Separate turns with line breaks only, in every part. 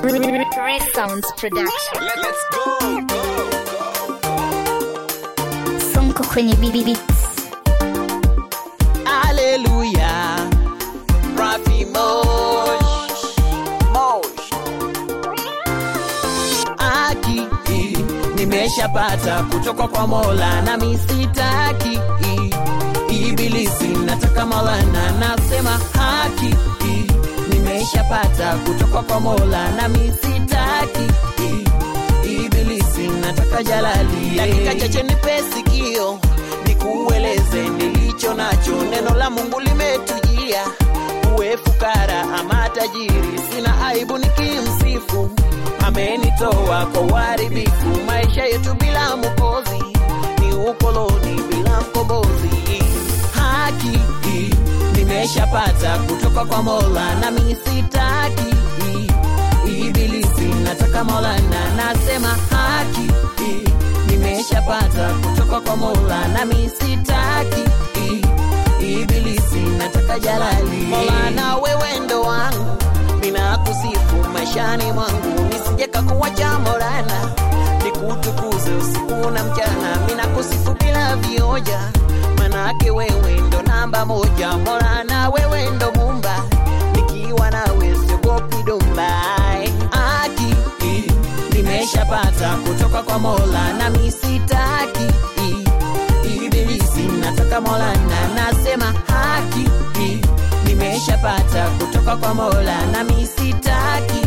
Sounds Production.
Let, let's go, go, go.
Sonko kwenye BB Beats.
Haleluya. Rafi Mosh. Mosh. Haki hii nimeshapata kutoka kwa Mola na misitaki hii. Ibilisi nataka Maulana nasema haki hii nimeshapata kutoka kwa Mola na misitaki hii. Ibilisi nataka jalali dakika chache nipe sikio nikueleze nilicho nacho neno la Mungu limetujia uwe fukara ama tajiri sina aibu nikimsifu amenitoa kwa uharibifu maisha yetu bila mwokozi ni ukoloni bila mkombozi haki hii nimeshapata kutoka kwa Mola na misitaki hii ibilisi nataka Maulana nasema haki hii nimeshapata kutoka kwa Mola na misitaki hii ibilisi nataka jalali Maulana wewe ndo wangu ninakusifu maishani mwangu nisije kakuwacha Maulana nikutukuze usiku na mchana ninakusifu bila vioja manake wewe ndo namba moja Maulana wewe ndo mumba nikiwa nawe siogopi dumba haki hii nimeshapata kutoka kwa Mola na misitaki hii ibilisi nataka Mola na nasema haki hii nimeshapata kutoka kwa Mola na misitaki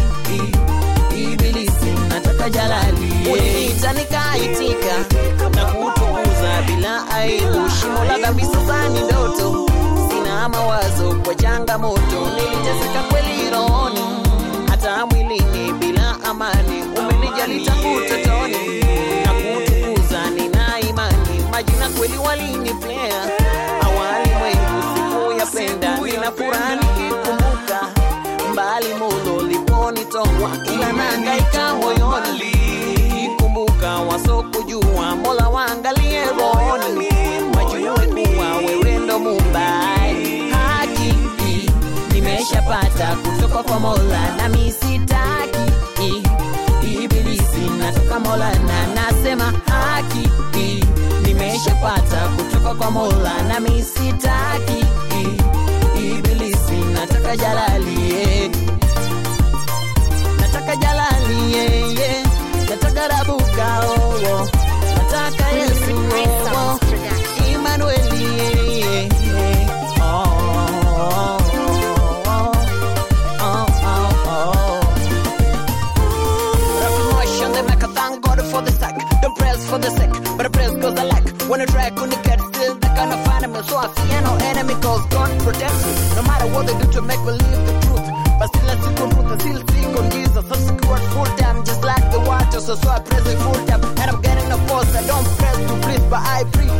hii ibilisi nataka jalali uniita nikaitika na kutukuza bila aibu shimo la dhambi sasa ni ndoto sina mawazo kwa changamoto niliteseka kweli rohoni hata mwilini bila amani umenijali tangu utotoni na kutukuza nina imani majina kweli waliniplea awali mwengu sikuyapenda nina furaha nikikumbuka mbali mulo liponitoa ila nangaika moyoni nikikumbuka wasokujua mola waangalie rohoni wajue kuwa wewe ndo mumbai haki hii nimeshapata kutoka kwa mola na misitaki hii ibilisi natoka mola na nasema haki hii nimeshapata kutoka kwa mola na misitaki hii ibilisi nataka jalali yeah. nataka jalali yeah, yeah. nataka rabuka oh, oh. nataka yesu oh, oh.
Sounds Production.
Emmanuel, yeah, yeah, yeah. Oh, oh, oh, oh, oh, oh. Reformation, they make a thank God for the sack. Don't press for the sake, but the press goes a lack. When a track on the cat still they kind of find me, so I fear no enemy cause God protects me. No matter what they do to make believe the truth. But still I stick on truth, I still stick on Jesus. I'm secured full time, just like the water, so so I praise it full time. And I'm getting a force, I don't press to please, but I preach.